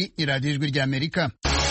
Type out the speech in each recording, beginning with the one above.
iyi ni radiyo ijwi ry'amerika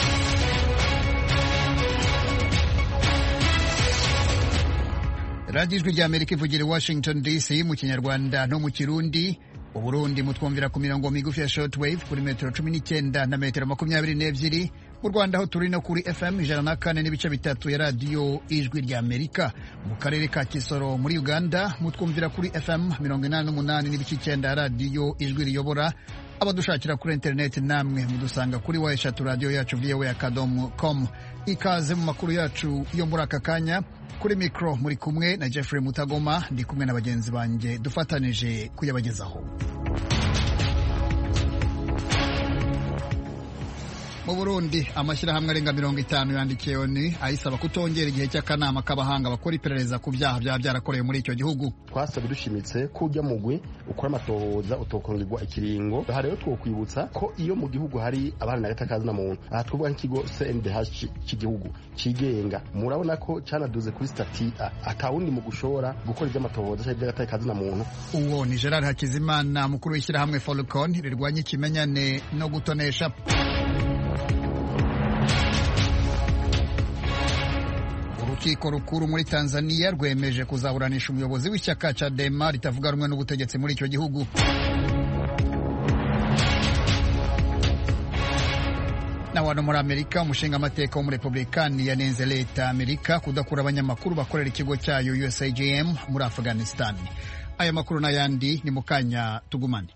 radiyo ijwi ry'amerika ivugira i washington dc mu kinyarwanda no mu kirundi uburundi mutwumvira ku mirongo migufi ya shortwave kuri metero cumi n'icyenda na metero makumyabiri n'ebyiri mu rwanda aho turi no kuri fm ijana na kane n'ibice bitatu ya radiyo ijwi ry'amerika mu karere ka kisoro muri uganda mutwumvira kuri fm mirongo inani n'umunani n'ibice icyenda ya radiyo ijwi riyobora abadushakira kuri interineti namwe mudusanga kuri wa eshatu radiyo yacu voa akadomo com ikaze mu makuru yacu yo muri aka kanya kuri mikoro muri kumwe na jeffrey mutagoma ndi kumwe na bagenzi banjye dufatanije kuyabagezaho mu burundi amashyirahamwe arenga mirongo itanu yandikiye oni ayisaba kutongera igihe cy'akanama k'abahanga bakora iperereza ku byaha byaba byarakorewe muri icyo gihugu twasabye dushimitse ko ujya mugwi ukora amatohoza utokongerwa ikiringo aha rero twokwibutsa ko iyo mu gihugu hari abana na gatakazi na muntu aha twavuga nk'ikigo cndh cy'igihugu cyigenga murabona ko cyanaduze kuri stati a atawundi mu gushora gukora iby'amatohoza cyangwa iby'agatakazi na muntu uwo ni gerard hakizimana mukuru w'ishyirahamwe folcon rirwanya ikimenyane no gutonesha urukiko rukuru muri tanzania rwemeje kuzaburanisha umuyobozi w'ishyaka cadema ritavuga rumwe n'ubutegetsi muri icyo gihugu na wano muri amerika umushinga amateka w'umurepublikani yanenze leta amerika kudakura abanyamakuru bakorera ikigo cyayo usagm muri afghanistan aya makuru n'ayandi ni mu kanya tugumane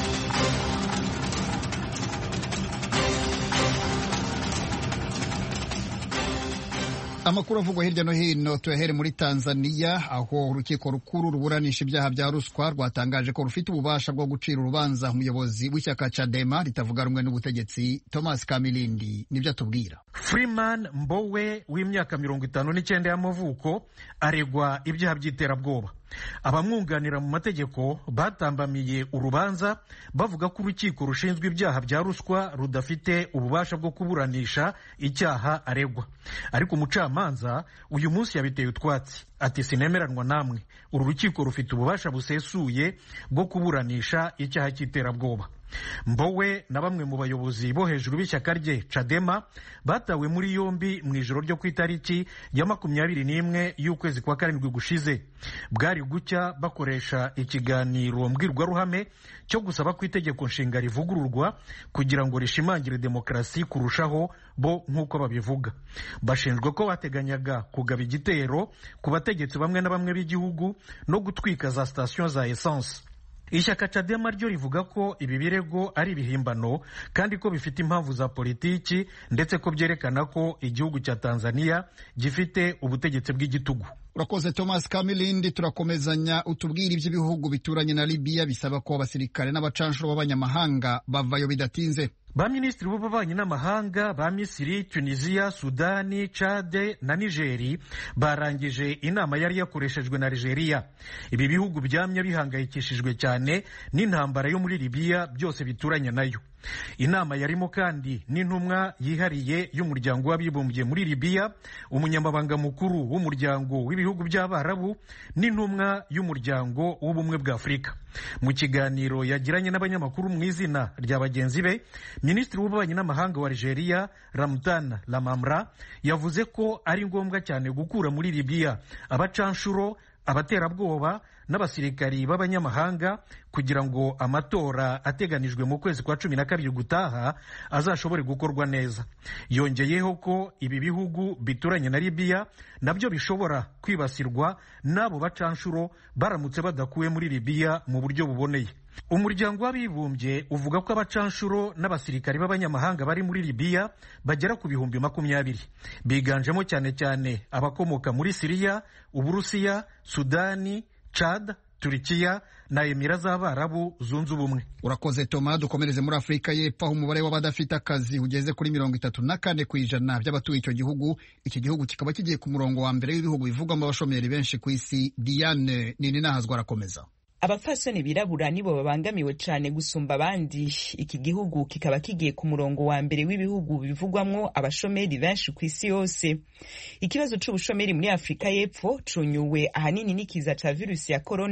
amakuru avugwa hirya no hino tuyahere muri tanzania aho urukiko rukuru ruburanisha ibyaha bya ruswa rwatangaje ko rufite ububasha bwo gucira urubanza umuyobozi w'ishyaka cadema ritavuga rumwe n'ubutegetsi thomas kamilindi nibyo atubwira freeman mbowe w'imyaka mirongo itanu n'icyenda y'amavuko aregwa ibyaha by'iterabwoba abamwunganira mu mategeko batambamiye urubanza bavuga ko urukiko rushinzwe ibyaha bya ruswa rudafite ububasha bwo kuburanisha icyaha aregwa ariko umucamanza uyu munsi yabiteye utwatsi ati sinemeranwa namwe uru rukiko rufite ububasha busesuye bwo kuburanisha icyaha cy'iterabwoba mbowe na bamwe mu bayobozi bo hejuru b'ishyaka rye cadema batawe muri yombi mu ijoro ryo ku itariki ya makumyabiri n'imwe y'ukwezi kwa karindwi gushize bwari gucya bakoresha ikiganiro mbwirwaruhame cyo gusaba ko itegeko nshinga rivugururwa kugira ngo rishimangire demokarasi kurushaho bo nk'uko babivuga bashinjwa ko bateganyaga kugaba igitero ku bategetsi bamwe na bamwe b'igihugu no gutwika za sitasiyo za esanse ishyaka cadema ryo rivuga ko ibi birego ari ibihimbano kandi ko bifite impamvu za politiki ndetse ko byerekana ko igihugu cya tanzania gifite ubutegetsi bw'igitugu urakoze thomas kamilindi turakomezanya utubwira iby'ibihugu bituranye na libiya bisaba ko abasirikare n'abacanshuro b'abanyamahanga bavayo bidatinze ba minisitiri b'ububanyi n'amahanga ba misiri tunisiya sudani cade na nigeri barangije inama yari yakoreshejwe na nigeria ibi bihugu byamye bihangayikishijwe cyane n'intambara yo muri libiya byose bituranye nayo inama yarimo kandi n'intumwa yihariye y'umuryango w'abibumbye muri libiya umunyamabanga mukuru w'umuryango w'ibihugu by'abarabu n'intumwa y'umuryango w'ubumwe bwa afurika mu kiganiro yagiranye n'abanyamakuru mu izina rya bagenzi be minisitiri w'ububanyi n'amahanga wa nigeria ramutana lamamra yavuze ko ari ngombwa cyane gukura muri libiya abacanshuro abaterabwoba n'abasirikari b'abanyamahanga kugira ngo amatora ateganijwe mu kwezi kwa cumi na kabiri gutaha azashobore gukorwa neza yongeyeho ko ibi bihugu bituranye na libiya nabyo bishobora kwibasirwa n'abo bacanshuro baramutse badakuwe muri libiya mu buryo buboneye umuryango w'abibumbye uvuga ko abacanshuro n'abasirikari b'abanyamahanga bari muri libiya bagera ku bihumbi makumyabiri biganjemo cyane cyane abakomoka muri siriya uburusiya sudani Chad, Turikiya na Emira z'Abarabu zunze ubumwe. Urakoze Toma, dukomereze muri Afurika y'Epfo aho umubare w'abadafite akazi ugeze kuri mirongo itatu na kane ku ijana by'abatuye icyo gihugu. Iki gihugu kikaba kigiye ku murongo wa mbere w'ibihugu bivugwamo abashomeri benshi ku isi. Diane nini nahazwa arakomeza. abapfasoni birabura nibo babangamiwe cyane gusumba abandi iki gihugu kikaba kigiye ku murongo wa mbere w'ibihugu bivugwamwo abashomeri benshi ku isi yose ikibazo c'ubushomeri muri afurika y'epfo cunyuwe ahanini n'ikiza ca virusi ya korona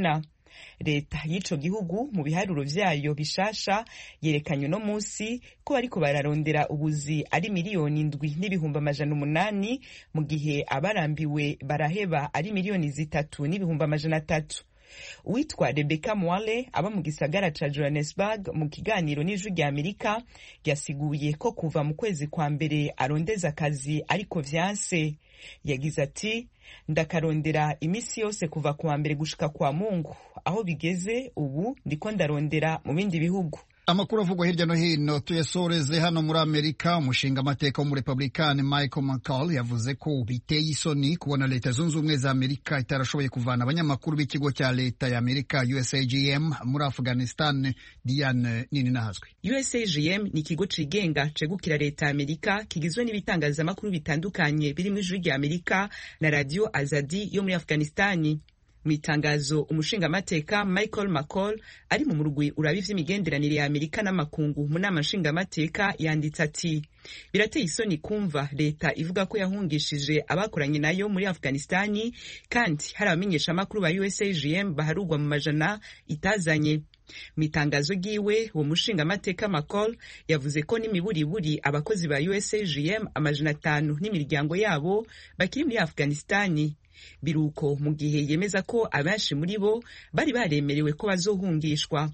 leta y'ico gihugu mu biharuro vyayo bishasha yerekanye uno musi ko bariko bararondera ubuzi ari miliyoni ndwi n'ibihumbi amajana umunani mu gihe abarambiwe baraheba ari miliyoni zitatu n'ibihumbi amajana atatu uwitwa rebeka mwale aba mu gisagara ca johannesburg mu kiganiro n'ijwi rya amerika yasiguye ko kuva mu kwezi kwa mbere arondeza akazi ariko vyanse yagize ati ndakarondera imisi yose kuva kuwa mbere gushika kwa mungu aho bigeze ubu ndiko ndarondera mu bindi bihugu amakuru avugwa hirya no hino tuyasoreze hano muri amerika umushinga amateka w'umurepublikani michael mccall yavuze ko biteye isoni kubona leta zunze ubumwe za amerika itarashoboye kuvana abanyamakuru b'ikigo cya leta ya amerika usagm muri afghanistan diane nini nahazwi usagm ni ikigo cigenga cegukira leta ya amerika kigizwe n'ibitangazamakuru bitandukanye birimo ijwi rya amerika na radio azadi yo muri afghanistani mu itangazo umushingamateka michael mccall ari mu murwi uraba ivy'imigenderanire ya amerika n'amakungu mu nama nshingamateka yanditse ati birateye isoni kumva leta ivuga ko yahungishije abakoranye nayo muri afghanistani kandi hari abamenyeshamakuru ba usagm baharugwa mu majana itazanye mu itangazo ryiwe uwo mushingamateka macol yavuze ko n'imiburiburi abakozi ba usagm amajana atanu n'imiryango yabo bakiri muri afghanistani biruko mu gihe yemeza ko abenshi muri bo bari baremerewe ko bazohungishwa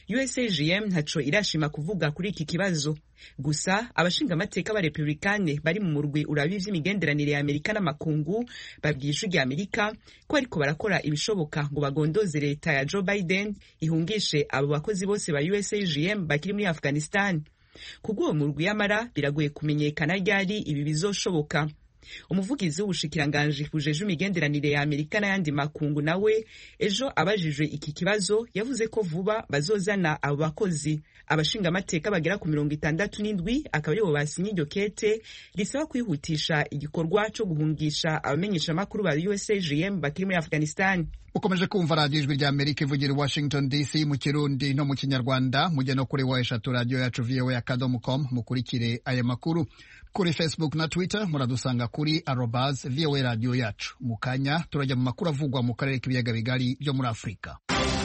usagm ntaco irashima kuvuga kuri iki kibazo gusa abashingamateka ba republikane bari mu murwi uraba ivy'imigenderanire ya amerika n'amakungu babwiye ijwi rya amerika ko ariko barakora ibishoboka ngo bagondoze leta ya joe biden ihungishe abo bakozi bose ba usagm bakiri muri afghanistan kubw'uwo murwi yamara biragoye kumenyekana ryari ibi bizoshoboka umuvugizi w'ubushikiranganji bujeje imigenderanire ya amerika n'ayandi makungu nawe ejo abajijwe iki kibazo yavuze ko vuba bazozana abo bakozi abashingamateka bagera ku mirongo itandatu n'indwi akaba aribo basinye iryo kete risaba kwihutisha igikorwa co guhungisha abamenyeshamakuru ba usagm bakiri muri afghanistan ukomeje kumva radiyo ijwi rya amerika ivugira i washington dc mu kirundi no mu kinyarwanda mujye no kuri wa eshatu radiyo yacu voa akadomo com mukurikire aya makuru kuri facebook na twitter muradusanga kuri arobas voa radiyo yacu mu kanya turajya mu makuru avugwa mu karere k'ibiyaga bigari byo muri afurika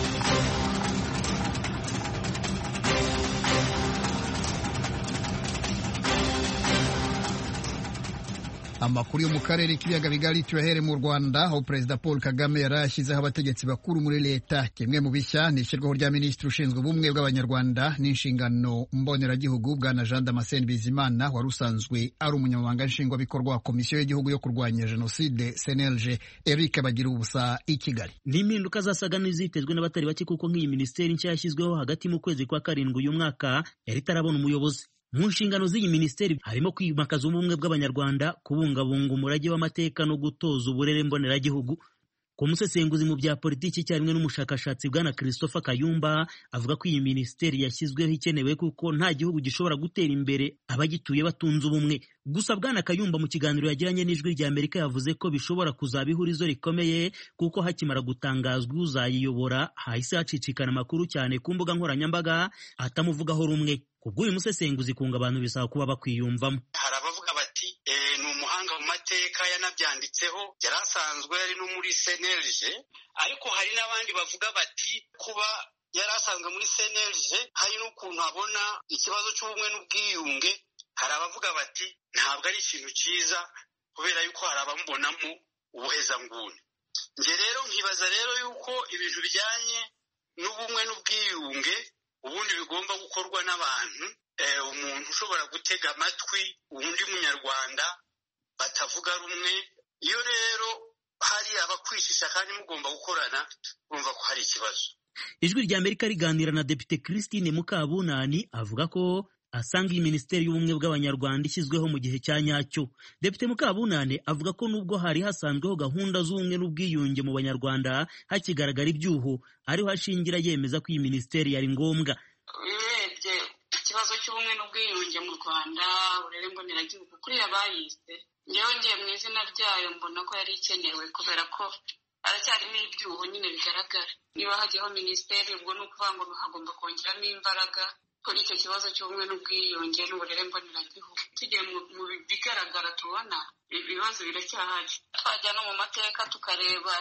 amakuru yo mu karere k'ibiyaga bigari tuyahere mu rwanda aho perezida paul kagame yari yashyizeho abategetsi bakuru muri leta kimwe mu bishya ni ishyirwaho rya minisitiri ushinzwe ubumwe bw'abanyarwanda n'inshingano mboneragihugu bwana jean damascene bizimana wari usanzwe ari umunyamabanga nshingwabikorwa wa komisiyo y'igihugu yo kurwanya jenoside cnlg eric bagira ubusa i kigali ni impinduka zasaga n'izitezwe n'abatari bake kuko nk'iyi minisiteri nshya yashyizweho hagati mu kwezi kwa karindwi uyu mwaka yari itarabona umuyobozi mu nshingano z'iyi minisiteri harimo kwimakaza ubumwe bw'abanyarwanda kubungabunga umurage w'amateka no gutoza uburere mboneragihugu ku musesenguzi mu bya politiki icyarimwe n'umushakashatsi bwana christopher kayumba avuga ko iyi minisiteri yashyizweho ikenewe kuko nta gihugu gishobora gutera imbere abagituye batunze ubumwe gusa bwana kayumba mu kiganiro yagiranye n'ijwi rya amerika yavuze ko bishobora kuzaba ihurizo rikomeye kuko hakimara gutangazwa uzayiyobora hahise hacicikana amakuru cyane ku mbuga nkoranyambaga atamuvugaho rumwe kubw'uyu musesenguzi kunga abantu bisaba kuba bakwiyumvamo hari abavuga bati ni umuhanga mu mateka yanabyanditseho yari asanzwe ari no muri senerije ariko hari n'abandi bavuga bati kuba yari asanzwe muri senerije hari n'ukuntu abona ikibazo cy'ubumwe n'ubwiyunge hari abavuga bati ntabwo ari ikintu cyiza kubera yuko hari abamubonamo ubuhezanguni njye rero nkibaza rero yuko ibintu bijyanye n'ubumwe n'ubwiyunge ubundi bigomba gukorwa n'abantu umuntu ushobora gutega amatwi undi munyarwanda batavuga rumwe iyo rero hari abakwishisha kandi mugomba gukorana urumva ko hari ikibazo ijwi rya amerika riganira na depite christine mukabunani avuga ko asanga iyi minisiteri y'ubumwe bw'abanyarwanda ishyizweho mu gihe cya nyacyo depite mukabunane avuga ko nubwo hari hasanzweho gahunda z'ubumwe n'ubwiyunge mu banyarwanda hakigaragara ibyuho ariho ashingira yemeza ko iyi minisiteri yari ngombwa urebye ikibazo cy'ubumwe n'ubwiyunge mu rwanda uburere mboneragihugu kuriya bayise ngewe ngiye mu izina ryayo mbona ko yari ikenewe kubera ko haracyarimo ibyuho nyine bigaragara niba hajyaho minisiteri ubwo ni ukuvuga ngo hagomba kongeramo imbaraga kuri icyo kibazo cy'ubumwe n'ubwiyunge n'uburere mboneragihugu tugiye mu bigaragara tubona ibibazo biracyahari twajya no mu mateka tukareba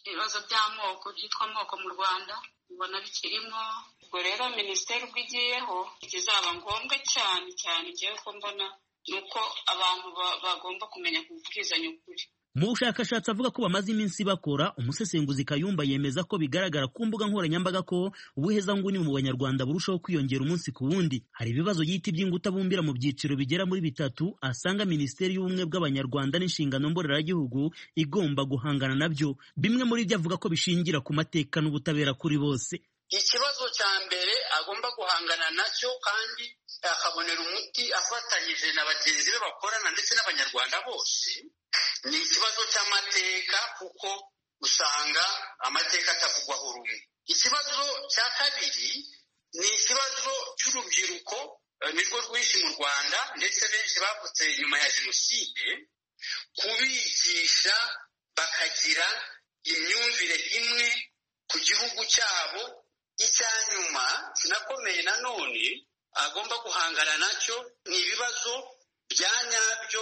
ibibazo by'amoko byitwa amoko mu rwanda mbona bikirimo ubwo rero minisiteri ubwo igiyeho ikizaba ngombwa cyane cyane igiye ko mbona ni uko abantu bagomba kumenya kubwizanya ukuri mu bushakashatsi avuga ko bamaze iminsi bakora umusesenguzi kayumba yemeza ko bigaragara ku mbuga nkoranyambaga ko ubuhezanguni mu banyarwanda burushaho kwiyongera umunsi ku wundi hari ibibazo yita iby'inguta bumbira mu byiciro bigera muri bitatu asanga minisiteri y'ubumwe bw'abanyarwanda n'inshingano mboneragihugu igomba guhangana nabyo bimwe muri byo avuga ko bishingira ku mateka n'ubutabera kuri bose ikibazo cya mbere agomba guhangana nacyo kandi akabonera umuti afatanyije na bagenzi be bakorana ndetse n'abanyarwanda bose ni ikibazo cy'amateka kuko usanga amateka atavugwaho rumwe ikibazo cya kabiri ni ikibazo cy'urubyiruko nirwo rwinshi mu rwanda ndetse benshi bavutse nyuma ya jenoside kubigisha bakagira imyumvire imwe ku gihugu cyabo icya nyuma kinakomeye nanone agomba guhangana nacyo ni ibibazo bya nyabyo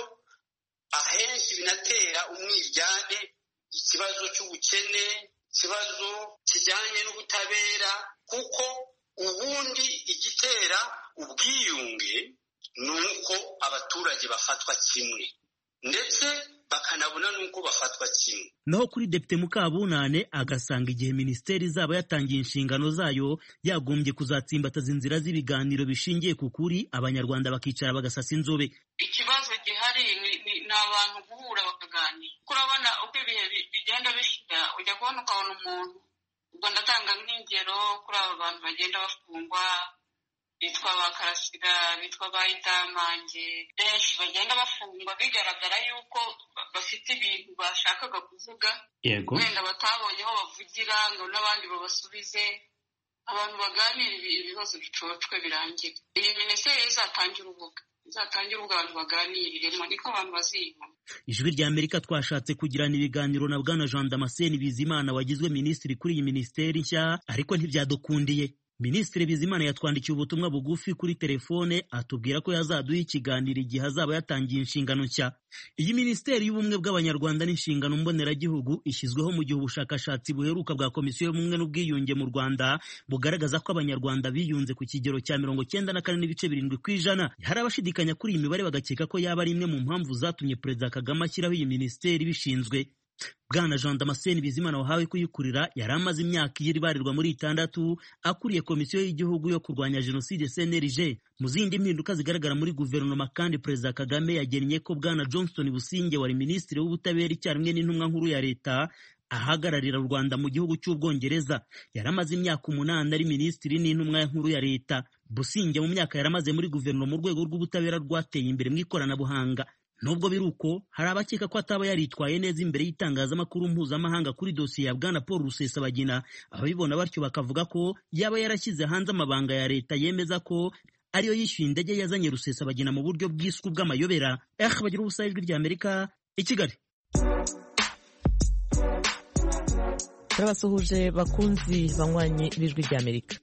ahenshi binatera umwiryane ikibazo cy'ubukene ikibazo kijyanye n'ubutabera kuko ubundi igitera ubwiyunge ni uko abaturage bafatwa kimwe ndetse bakanabona n'uko bafatwa kimwe naho kuri depite mukabunane agasanga igihe minisiteri izaba yatangiye inshingano zayo yagombye kuzatsimbataza inzira z'ibiganiro bishingiye ku kuri abanyarwanda bakicara bagasasa inzobe ikibazo gihari ni abantu guhura bakaganira kuko urabona uko ibihe bigenda bishira ujya kubona ukabona umuntu ubwo ndatanga nk'ingero kuri aba bantu bagenda bafungwa bitwa ba karasira bitwa ba idamange benshi bagenda bafungwa bigaragara yuko bafite ibintu bashakaga kuvuga yego wenda batabonye aho bavugira ngo n'abandi babasubize abantu baganira ibibazo bicocwe birangira iyi minisiteri izatangira urubuga izatangira urubuga abantu baganiriremo niko abantu baziyumva ijwi rya amerika twashatse kugirana ibiganiro na bwana jean damascene bizimana wagizwe minisitiri kuri iyi minisiteri nshya ariko ntibyadukundiye minisitiri bizimana yatwandikiye ubutumwa bugufi kuri telefone atubwira ko yazaduha ikiganiro igihe azaba yatangiye inshingano nshya iyi minisiteri y'ubumwe bw'abanyarwanda n'inshingano mboneragihugu ishyizweho mu gihe ubushakashatsi buheruka bwa komisiyo y'ubumwe n'ubwiyunge mu rwanda bugaragaza ko abanyarwanda biyunze ku kigero cya mirongo cyenda na kane n'ibice birindwi ku ijana hari abashidikanya kuri iyi mibare bagakeka ko yaba ari imwe mu mpamvu zatumye perezida kagame ashyiraho iyi minisiteri bishinzwe bwana jean damascene bizimana wahawe kuyikurira yari amaze imyaka iri ibarirwa muri itandatu akuriye komisiyo y'igihugu yo kurwanya jenoside cnlg mu zindi mpinduka zigaragara muri guverinoma kandi perezida kagame yagennye ko bwana johnston businge wari minisitiri w'ubutabera icyarimwe n'intumwa nkuru ya leta ahagararira u rwanda mu gihugu cy'ubwongereza yari amaze imyaka umunani ari minisitiri n'intumwa nkuru ya leta businge mu myaka yari amaze muri guverinoma urwego rw'ubutabera rwateye imbere mu ikoranabuhanga nubwo biri uko hari abakeka ko ataba yaritwaye neza imbere y'itangazamakuru mpuzamahanga kuri dosiye ya bwana paul rusesabagina ababibona batyo bakavuga ko yaba yarashyize hanze amabanga ya leta yemeza ko ariyo yishyuye indege yazanye rusesabagina mu buryo bwiswe bw'amayobera eh bagira ubusa ijwi rya amerika i kigali turabasuhuje bakunzi banywanyi b'ijwi rya amerika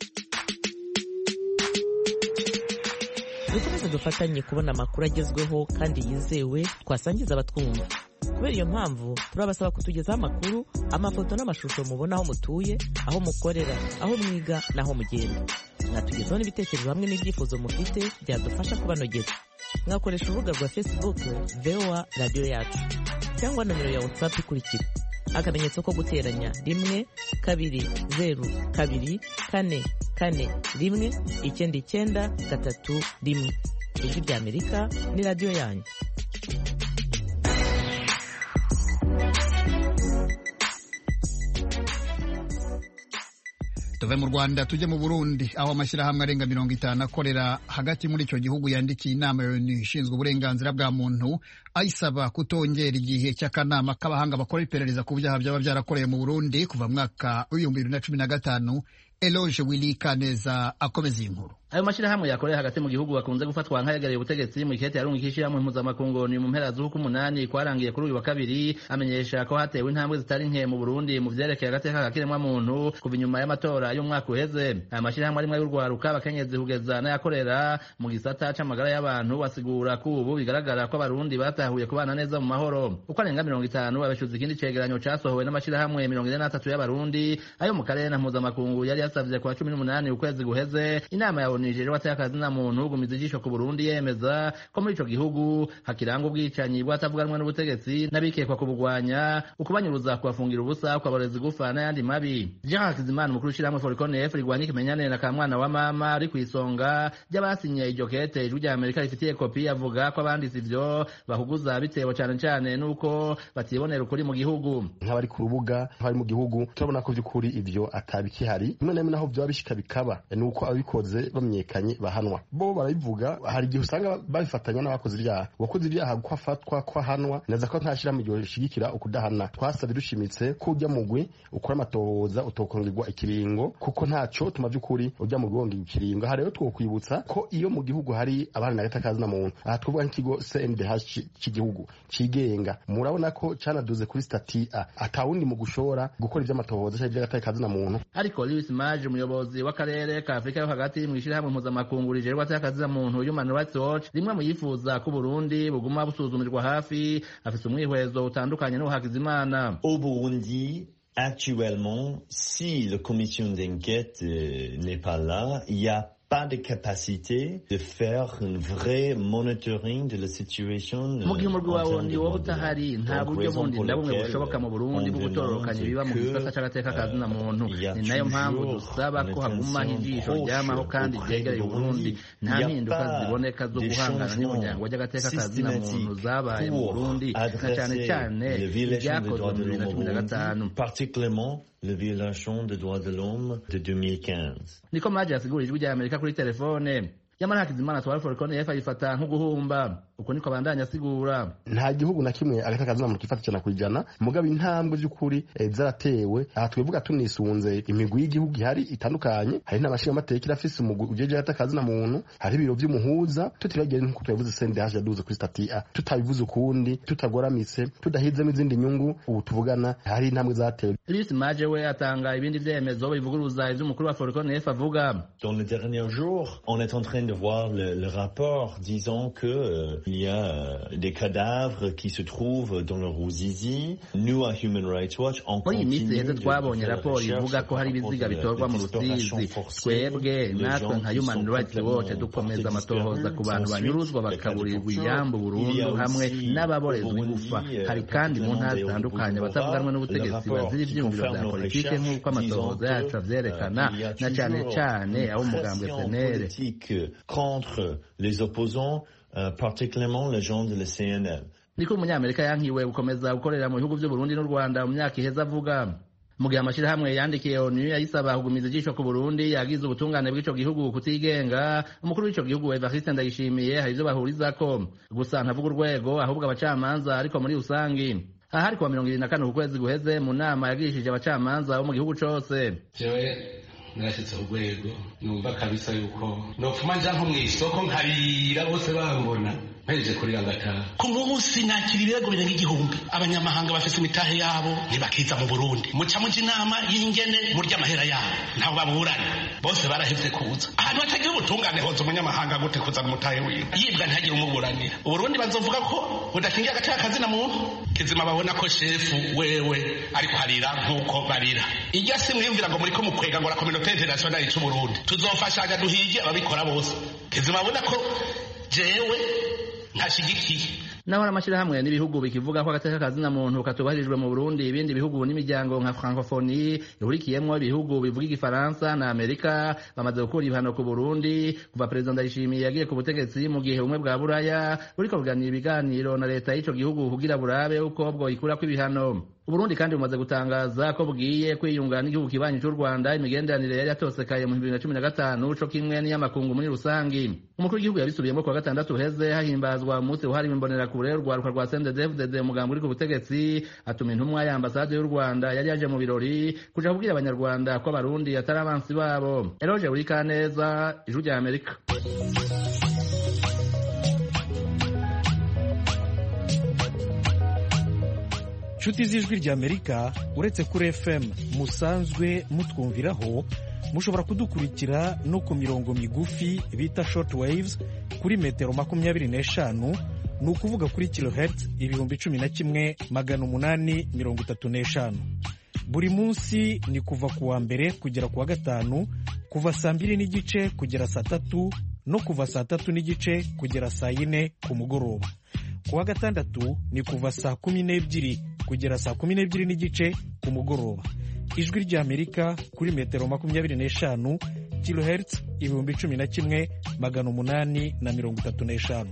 dukomeze dufatanye kubona amakuru agezweho kandi yizewe twasangiza abatwumva kubera iyo mpamvu turabasaba kutugezaho amakuru amafoto n'amashusho mubona aho mutuye aho mukorera aho mwiga n'aho mugenda mwatugezaho n'ibitekerezo hamwe n'ibyifuzo mufite byadufasha kubanogeza mwakoresha urubuga rwa facebook voa radiyo yacu cyangwa nomero ya whatsapp ikurikira akamenyetso ko guteranya rimwe kabiri zeru kabiri kane kane rimwe icyenda icyenda gatatu rimwe ijwi rya amerika ni radiyo yanyu tuve mu rwanda tujye mu burundi aho amashyirahamwe arenga mirongo itanu akorera hagati muri icyo gihugu yandikiye inama ya onu ishinzwe uburenganzira bwa muntu ayisaba kutongera igihe cy'akanama k'abahanga bakora iperereza ku byaha byaba byarakorewe mu burundi kuva mwaka w'ibihumbi bibiri na cumi na gatanu eloge willy kaneza akomeza iyi nkuru ayo mashyirahamwe yakorera hagati mu gihugu bakunze gufatwa nk'ayegereye ubutegetsi mu ikete yarunga ishyirahamwe mpuzamakungu ni mu mpera z'uku umunani kwarangiye kuri uyu wa kabiri amenyesha ko hatewe intambwe zitari nke mu burundi mu vyerekeye agateka kakiremwamuntu kuva inyuma y'amatora y'umwaka uheze aya mashyirahamwe arimwe y'urwaruka abakenyezi kugeza n'ayakorera mu gisata c'amagara y'abantu basigura ko ubu bigaragara ko abarundi batahuye kubana neza mu mahoro uko arenga mirongo itanu abeshuza ikindi cegeranyo casohowe n'amashyirahamwe mirongo ine n'atatu y'abarundi ayo mu karere na mpuzamakungu yari yasavye ku wa cumi n'umunani ukwezi guheze inama ya onu ijejwe atakazi na muntu gumiza ijisho ku Burundi yemeza ko muri ico gihugu hakiranga ubwicanyi bwatavuganwe n'ubutegetsi n'abikekwa kubugwanya ukubanyuruza kubafungira ubusa kubaboreza igufa n'ayandi mabi Jean Hakizimana umukuru w'ishirahamwe Foricon F rigwanya ikimenyane na kamwana wa mama ari kw'isonga ry'abasinye iryo kete ijwi rya Amerika rifitiye kopi avuga ko abanditse ivyo bahuguza bitewe cane cane nuko batibonera ukuri mu gihugu nk'abari ku rubuga nk'abari mu gihugu turabona ko vy'ukuri ivyo atabikihari rimwe na rimwe naho vyoba bishika bikaba nuko ababikoze bamenyekanye bahanwa bo barabivuga hari igihe usanga babifatanya n'abakoze ibyaha uwakoze ibyaha ko afatwa ko ahanwa neza ko nta shirahamwe ryoshigikira ukudahana twasabye dushimitse ko ujya mugwi ukora amatohoza utokongerwa ikiringo kuko ntaco tuma vy'ukuri ujya mugwi wongerwa ikiringo aha rero twokwibutsa ko iyo mu gihugu hari abana n'agatakazi na muntu aha twavuga nk'ikigo CNDH cy'igihugu cigenga murabona ko canaduze kuri stati A atawundi mu gushora gukora ivy'amatohoza canke ivy'agatakazi na muntu ariko Louis Mage umuyobozi w'akarere ka Afrika yo hagati mu ishirahamwe mpuzamakungu rijerwa atakazi na muntu Human Rights Watch rimwe mu yifuza ko Burundi buguma busuzumirwa hafi afise umwihwezo utandukanye n'uhakizimana Au Burundi actuellement si la commission d'enquête euh, n'est pas là il y a pas de capacité de faire un vrai monitoring de la situation mu gihe umurwi wawe ndi wowe utahari nta buryo bundi na bumwe bushoboka mu burundi bwo gutororokanya ibiba mu gisata c'agateka kazi na muntu ni nayo mpamvu dusaba ko hagumaho ijisho ryamaho kandi ryegereye uburundi nta mpinduka ziboneka zo guhangana n'umuryango ry'agateka kazi na muntu zabaye mu burundi na cane cane ibyakozwe mu bibiri na cumi na gatanu particulièrement la violation des droits de l'homme de 2015 niko maji yasigura ijwi rya amerika kuri telefone nyamara hakizimana twari forikone yefu ayifata nk'uguhumba uko niko bandanya asigura nta gihugu na kimwe agatakazi na muntu kifata ijana ku ijana mugabo intambwe by'ukuri eh, zaratewe aha twivuga tunisunze imigwi y'igihugu ihari itandukanye hari n'amashinga amateka irafise umugwi ujeje agatakazi na muntu hari ibiro vy'umuhuza tutibagire nk'uko twabivuze CNDH yaduze kuri stati A tutabivuze ukundi tutagoramitse tudahizemo izindi nyungu ubu tuvugana hari intambwe zatewe Louis Maje we atanga ibindi vyemezo bivuguruza ivy'umukuru wa forikone yefu avuga dans les derniers jours on est en train de voir le, le rapport disant que euh, il y a euh, des cadavres qui se trouvent dans le Ruzizi. Nous, à Human Rights Watch, on muri iyi minsi continue heze de, twabonye de faire raporo recherche ivuga ko hari par rapport ibiziga à la- bitorwa mu la disparition rusizi forcée, twebwe les natwe gens nka qui human sont rights watch complètement dukomeza portés amatohoza disparus. ku bantu Ensuite, banyuruzwa les cas de bakaburirwa torture. iyambu Il y a burundu hamwe aussi n'ababorezwa au Burundi, igufa euh, hari kandi mu ntara particulièrement zitandukanye au abatavuganwa Bujumbura, n'ubutegetsi le rapport bazira qui ivyiyumviro confirme vya nos politike recherches nk'uko amatohoza disant yacu que, avyerekana euh, il y a na cane toujours cane une abo umugambwe pression senere politique contre les opposants, euh, particulièrement les gens de la CNL. niko umunyamerika yankiwe gukomeza gukorera mu bihugu vy'uburundi n'u rwanda mu myaka iheze avuga mu gihe amashirahamwe yandikiye onu ayisaba kugumiza ijisho ku burundi yagize ubutungane bw'ico gihugu kutigenga umukuru w'ico gihugu evariste ndayishimiye hari ivyo bahurizako gusa ntavuga urwego ahubwo abacamanza ariko muri rusangi aha hari kuwa mirongo ibiri na kane ku kwezi guheze mu nama yagirishije abacamanza bo mu gihugu cose jewe narashyitse urwego numva kabisa yuko nopfuma nja nko mw'isoko nkarira bose bambona mpejeje kurira ngataha ku munsi nakira ibirego birenga igihumbi abanyamahanga bafise imitahe yabo ntibakiza mu burundi muca muja inama y'ingene murya amahera yabo ntaho baburana bose barahevye kuza ahantu hatagira ubutungane hoza umunyamahanga gute kuzana umutahe wiwe yibwa ntihagire umuburanira uburundi bazovuga ko budakingiye agaciro kazina muntu kizima babona ko shefu wewe ariko harira nk'uko barira irya si mwiyumvira ngo muriko mukwega ngo la communauté internationale c'uburundi tuzofashanya duhige ababikora bose kizima babona ko jewe ntashigikiye naho n'amashyirahamwe n'ibihugu bikivuga ko agateka kazina muntu katubahirijwe mu burundi ibindi bihugu n'imiryango nka francophonie ihurikiyemwo ibihugu bivuga igifaransa na amerika bamaze gukura ibihano ku burundi kuva perezida ndayishimiye yagiye ku butegetsi mu gihe ubumwe bwa buraya buriko buganira ibiganiro na leta y'ico gihugu kugira burabe uko bwoyikurako ibihano uburundi kandi bumaze gutangaza ko bugiye kwiyunga n'igihugu kibanyi cy'u rwanda imigenderanire yari yatosekaye mu bibiri na cumi na gatanu co kimwe n'iy'amakungu muri rusangi umukuru w'igihugu yabisubiyemo kuwa gatandatu uheze hahimbazwa umunsi wahariwe imbonerakure urwaruka rwa sendedefudede umugambi uri ku butegetsi atuma intumwa ya ambasade y'u rwanda yari yaje mu birori kuja kubwira abanyarwanda ko abarundi atari abansi babo eroje buri kaneza ijwi rya amerika inshuti z'ijwi ry'amerika uretse kuri fm musanzwe mutwumviraho mushobora kudukurikira no ku mirongo migufi bita short waves kuri metero makumyabiri n'eshanu ni ukuvuga kuri kilohertz ibihumbi cumi na kimwe magana umunani mirongo itatu n'eshanu buri munsi ni kuva ku wa mbere kugera ku wa gatanu kuva saa mbiri n'igice kugera saa tatu no kuva saa tatu n'igice kugera saa yine ku mugoroba ku wa gatandatu ni kuva saa kumi n'ebyiri kugera saa kumi n'ebyiri n'igice ku mugoroba ijwi ry'amerika kuri metero makumyabiri n'eshanu kilohertz ibihumbi cumi na kimwe magana umunani na mirongo itatu n'eshanu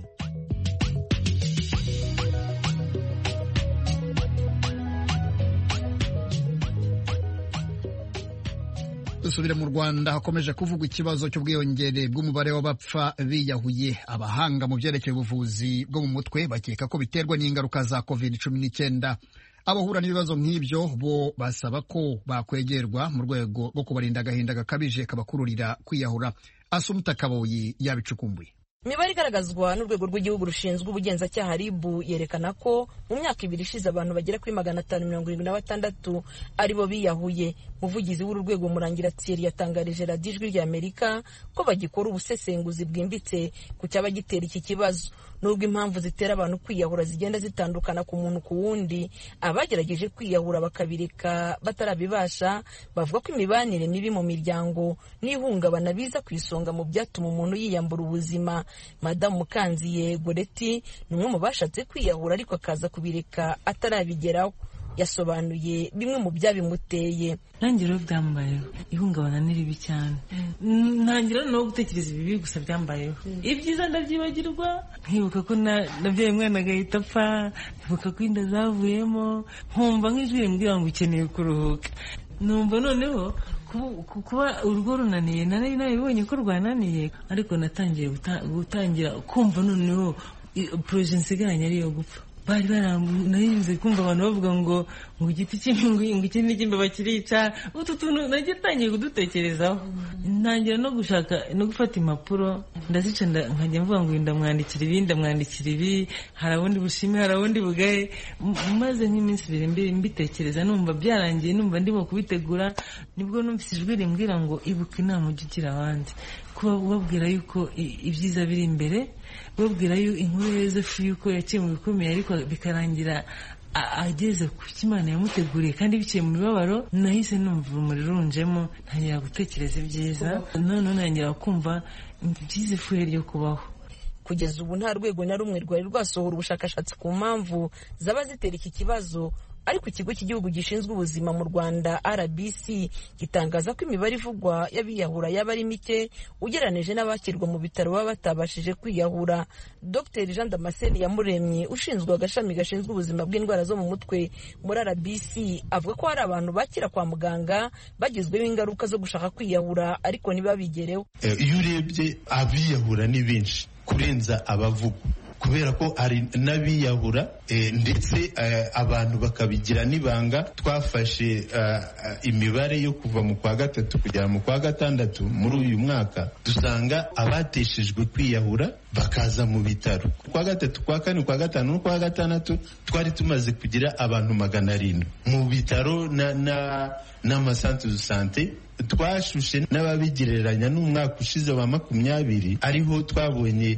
dusubire mu rwanda hakomeje kuvugwa ikibazo cy'ubwiyongere bw'umubare w'abapfa biyahuye abahanga mu byerekeye ubuvuzi bwo mu mutwe bakeka ko biterwa n'ingaruka za covid cumi n'icyenda abahura n'ibibazo nk'ibyo bo basaba ko bakwegerwa mu rwego rwo kubarinda agahinda gakabije kabakururira kwiyahura asumuta kaboyi yabicukumbuye imibare igaragazwa n'urwego rw'igihugu rushinzwe ubugenzacyaha ribu yerekana ko mu myaka ibiri ishize abantu bagera kuri magana atanu mirongo irindwi na batandatu aribo biyahuye umuvugizi w'uru rwego murangira thierry yatangarije radiyo ijwi ry'amerika ko bagikora ubusesenguzi bwimbitse ku cyaba gitera iki kibazo nubwo impamvu zitera abantu kwiyahura zigenda zitandukana ku muntu ku wundi abagerageje kwiyahura bakabireka batarabibasha bavuga ko imibanire mibi mu miryango n'ihungabana biza ku isonga mu byatuma umuntu yiyambura ubuzima madamu mukanziye goreti ni umwe mu bashatse kwiyahura ariko akaza kubireka atarabigeraho yasobanuye bimwe mu byabimuteye ntangiriro byambayeho ihungabana ni ribi cyane ntangira no gutekereza ibibi gusa byambayeho ibyiza ndabyibagirwa nkibuka ko nabyaye umwana agahita apfa nkibuka ko inda zavuyemo nkumva nk'ijwi rimbwira ngo ukeneye kuruhuka numva noneho kuba urugo runaniye nari nabibonye ko rwananiye ariko natangiye gutangira kumva noneho poroje nsigaranye ariyo gupfa bari barambuye naribuze kumva abantu bavuga ngo ngo igiti cy'imbingo ngo ikindi cy'imbeba kirica utu tuntu nagitangiye kudutekerezaho ntangira no gushaka no gufata impapuro ndazica nkajya mvuga ngo ndamwandikira ibi ndamwandikira ibi hari abundi bushime hari abundi bugaye maze nk'iminsi ibiri mbitekereza numva byarangiye numva ndimo kubitegura nibwo numvise ijwi rimbwira ngo ibuka inama ujya ugira abandi kuba ubabwira yuko ibyiza biri imbere babwira yuko inkuru ya yosefu yuko yaciye mu bikomeye ariko bikarangira ageze ku cyo imana yamuteguriye kandi biciye mu mibabaro nahise numva urumuri runjemo ntangira gutekereza ibyiza noneho ntangira kumva byiza ifuhe ryo kubaho kugeza ubu nta rwego na rumwe rwari rwasohora ubushakashatsi ku mpamvu zaba zitera iki kibazo ariko ikigo cy'igihugu gishinzwe ubuzima mu rwanda rbc gitangaza ko imibare ivugwa y'abiyahura yaba ari mike ugereranije n'abakirwa mu bitaro baba batabashije kwiyahura dr jean damascene yamuremye ushinzwe agashami gashinzwe ubuzima bw'indwara zo mu mutwe muri rbc avuga ko hari abantu bakira kwa muganga bagizweho ingaruka zo gushaka kwiyahura ariko ntibabigereho iyo urebye abiyahura ni benshi kurenza abavugwa kubera ko hari n'abiyahura ndetse abantu bakabigira n'ibanga twafashe imibare yo kuva mu kwa gatatu kugera mu kwa gatandatu muri uyu mwaka dusanga abateshejwe kwiyahura bakaza mu bitaro kwa gatatu kwa kane kwa gatanu no kwa gatandatu twari tumaze kugira abantu magana arindwi mu bitaro n'amasantere de sante twashushe n'ababigereranya n'umwaka ushize wa makumyabiri ariho twabonye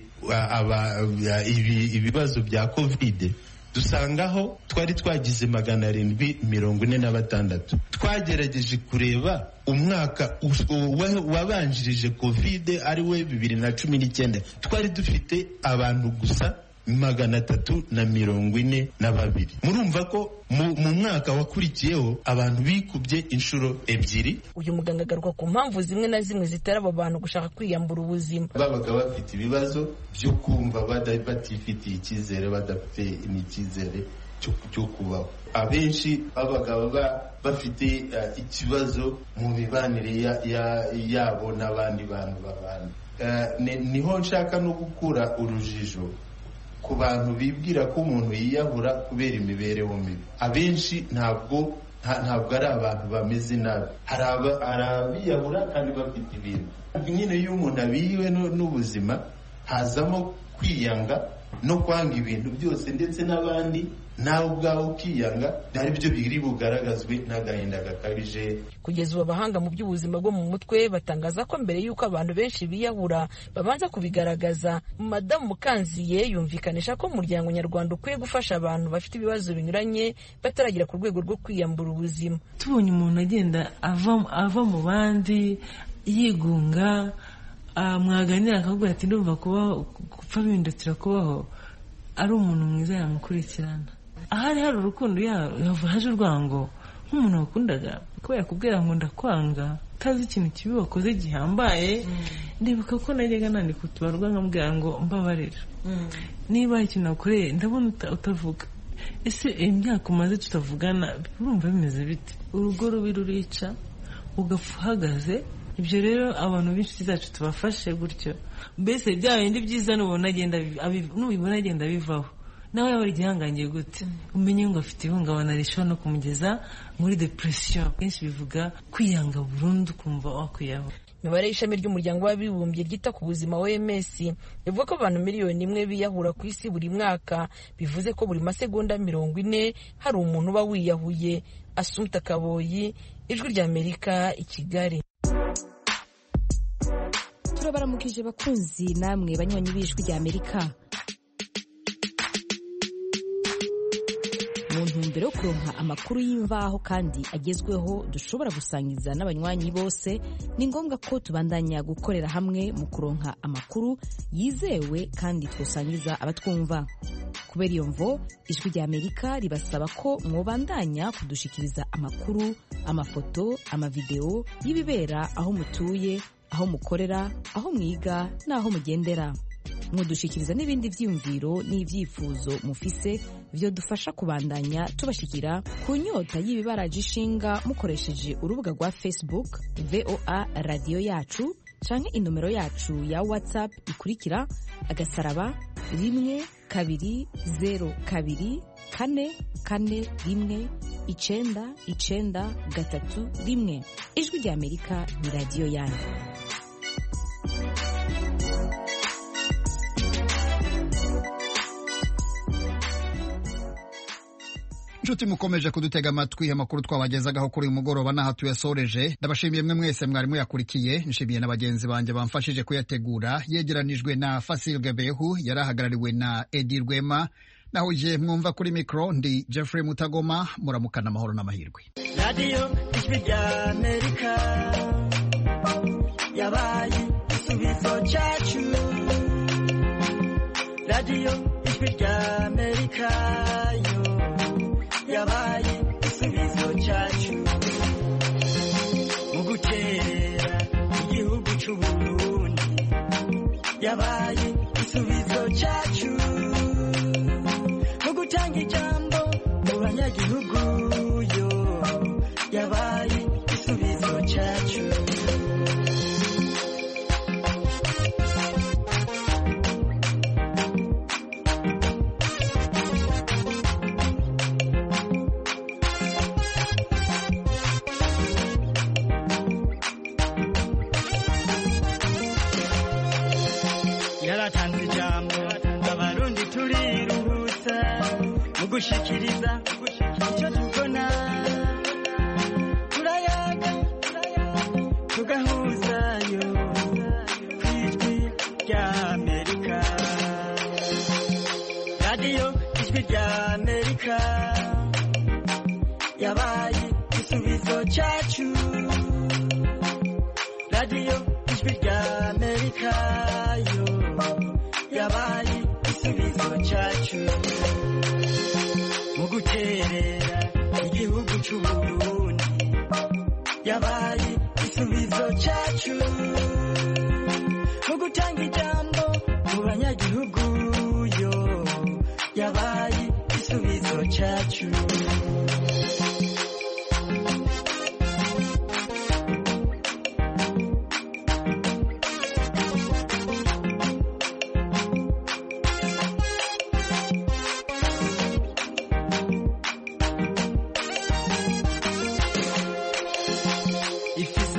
ibibazo bya kovide dusangaho twari twagize magana arindwi mirongo ine na batandatu twagerageje kureba umwaka wabanjirije kovide ari we bibiri na cumi n'icyenda twari dufite abantu gusa magana atatu na mirongo ine na babiri murumva ko mu mwaka wakurikiyeho abantu bikubye inshuro ebyiri uyu muganga agaruka ku mpamvu zimwe na zimwe zitera abo bantu gushaka kwiyambura ubuzima babaga bafite ibibazo byo kumva batifitiye icyizere badafite n'icyizere cyo kubaho abenshi babaga bafite ikibazo mu mibanire yabo n'abandi bantu babana niho nshaka no gukura urujijo ku bantu bibwira ko umuntu yiyahura kubera imibereho mibi abenshi ntabwo ntabwo ari abantu bameze nabi hari abiyahura kandi bafite ibintu nyine iyo umuntu abiyiwe n'ubuzima hazamo kwiyanga no kwanga ibintu byose ndetse n'abandi nawe ubwawe ukiyanga ari byo biri bugaragazwe n'agahinda gakabije kugeza ubu abahanga mu by'ubuzima bwo mu mutwe batangaza ko mbere y'uko abantu benshi biyahura babanza kubigaragaza madamu mukanziye yumvikanisha ko umuryango nyarwanda ukwiye gufasha abantu bafite ibibazo binyuranye bataragera ku rwego rwo kwiyambura ubuzima tubonye umuntu agenda ava mu bandi yigunga mwaganira akavuga ati ndumva kubaho gupfa bihindukira kubaho ari umuntu mwiza yamukurikirana ahari hari urukundo haje urwango nk'umuntu wakundaga kubera kubwira ngo ndakwanga utazi ikintu kibi wakoze gihambaye ndibuka ko najyaga nandika utubarwa nkamubwira ngo mbabarira niba ikintu wakoreye ndabona utavuga ese imyaka umaze tutavugana urumva bimeze bite urugo rubi rurica ugapfa uhagaze ibyo rero abantu b'inshuti zacu tubafashe gutyo mbese bya bindi byiza nubibona agenda bivaho nawe yaba ari igihangangiye gute umenye ngo afite ihungabana rishobora no kumugeza muri depression kenshi bivuga kwiyanga burundu ukumva wakwiyahura imibare y'ishami ry'umuryango w'abibumbye ryita ku buzima oms bivuga ko abantu miliyoni imwe biyahura ku isi buri mwaka bivuze ko buri masegonda mirongo ine hari umuntu uba wiyahuye asumta kaboyi ijwi ry'amerika i kigali turabaramukije bakunzi namwe banywanyi b'ijwi ry'amerika mu ntumbero yo kuronka amakuru y'imvaho kandi agezweho dushobora gusangiza n'abanywanyi bose ni ngombwa ko tubandanya gukorera hamwe mu kuronka amakuru yizewe kandi twosangiza abatwumva kubera iyo mvo ijwi ry'amerika ribasaba ko mwobandanya kudushikiriza amakuru amafoto amavideo y'ibibera aho mutuye aho mukorera aho mwiga n'aho mugendera mudushikiriza n'ibindi byiyumviro n'ibyifuzo mufise byo dufasha kubandanya tubashikira ku nyota y'ibibaraje ishinga mukoresheje urubuga rwa facebook voa radiyo yacu canke inomero yacu ya whatsapp ikurikira agasaraba rimwe kabiri zero kabiri kane kane rimwe icenda icenda gatatu rimwe ijwi ry'amerika ni radiyo yanyu inshuti mukomeje kudutega amatwi amakuru twabagezagaho kuri uyu mugoroba n'aho tuyasoreje ndabashimiye mwe mwese mwari muyakurikiye nshimiye na bagenzi banjye bamfashije kuyategura yegeranijwe na Fasil Gebehu yari ahagarariwe na Edi Rwema naho je mwumva kuri mikoro ndi Jeffrey Mutagoma muramukana amahoro n'amahirwe radiyo ijwi rya amerika yabaye igisubizo cyacu radiyo ijwi rya amerika yo yabaye igisubizo cyacu mu guterera igihugu cy'uburundi yabaye igisubizo cyacu mu gutanga ijambo mu banyagihugu yo yabaye igisubizo cyacu yaratanze ijambo abarundi turiruhutsa mu gushikiriza icyo tubona turayaga tugahuzayo ku ijwi rya amerika radiyo ijwi rya amerika yabaye igisubizo cyacu radiyo ijwi rya amerika yo yabaye igisubizo cyacu mu guterera igihugu cy'uburundi yabaye igisubizo cyacu mu gutanga ijambo mu banyagihugu yo yabaye igisubizo cyacu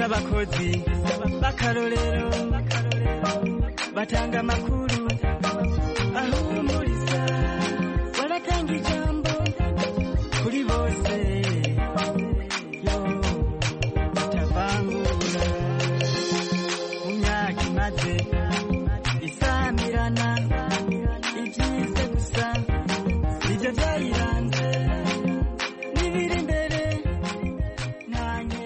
abakozi b'akarorero batanga amakuru